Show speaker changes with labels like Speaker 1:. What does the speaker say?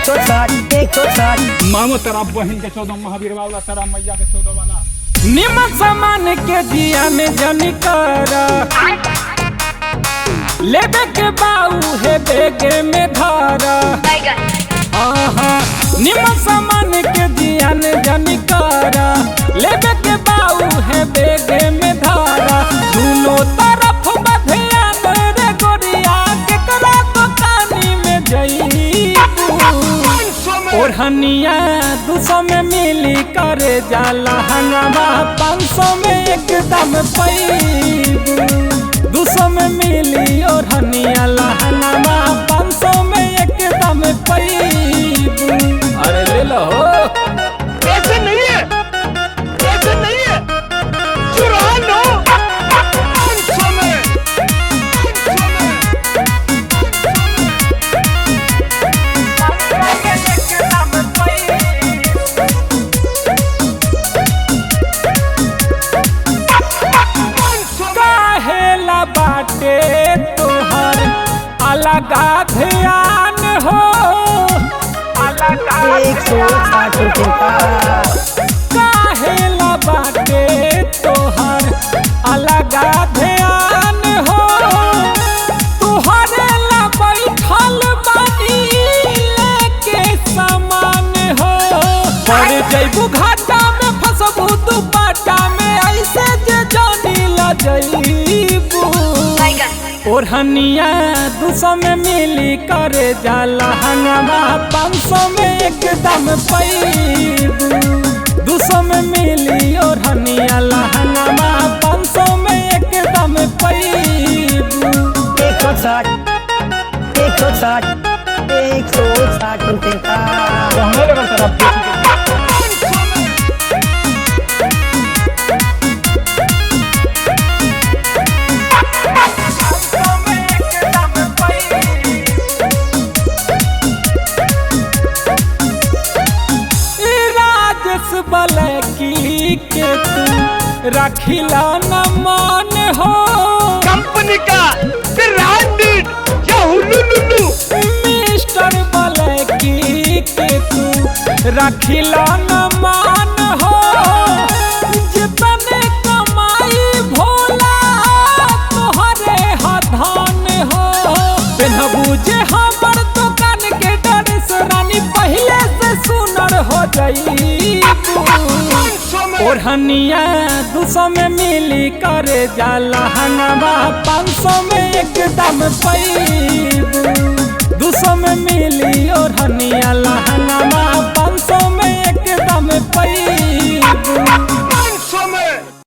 Speaker 1: एक सौ साठ एक सौ साठ
Speaker 2: मामो तेरा बहन के चौदह महावीर वाला तेरा मैया के चौदह वाला
Speaker 3: निमक सामान के जिया में जनी कर लेबे के बाऊ है बेगे में धारा आहा निमक सामान के जिया में जनी कर लेबे के बाऊ है बेगे में धारा दोनों तरफ बधियान रे गोरिया के करा तो कानी में जई ओढ़निया दू सौ में मिली करे जाला हंगामा पाँच सौ में एकदम पैबू दू सौ में मिली ओढ़निया लहंगामा पाँच सौ में एकदम पैबू अरे ले लो
Speaker 4: ऐसे नहीं है ऐसे नहीं है चुरा लो समय
Speaker 3: काहेला बाटे तोहर अलगा ध्यान हो अलगा
Speaker 1: एक सौ साठ रुपये का
Speaker 3: काहेला बाटे तोहर अलगा ध्यान हो तुहरे ला बैठल बानी लेके सामान हो पर जैबू घाटा में फसबू तू बाटा में ऐसे जे जानी ला जईबू ओढ़निया दू सौ में मिली करे जाला हंगामा पाँच सौ में एकदम पैबू दू सौ में मिली ओढ़निया लहंगामा पाँच सौ में एकदम पैबू
Speaker 1: एक सौ साठ एक सौ साठ एक सौ साठ रुपये का
Speaker 2: कहने लगा तेरा बेटी के
Speaker 3: राजस बलकी के तू रखिला न मान हो
Speaker 4: कंपनी का ब्रांडेड या हुलुलुलु
Speaker 3: मिस्टर बलकी के तू रखिला न मान हो जितने कमाई भोला तोहरे हधान हो पेनहबू जे हमर दुकान के ड्रेस रानी पहले से सुनर हो जाई ओढ़निया दू सौ में मिली करे जाला हंगामा पाँच सौ में एकदम पैबू दू सौ में मिली ओढ़निया ला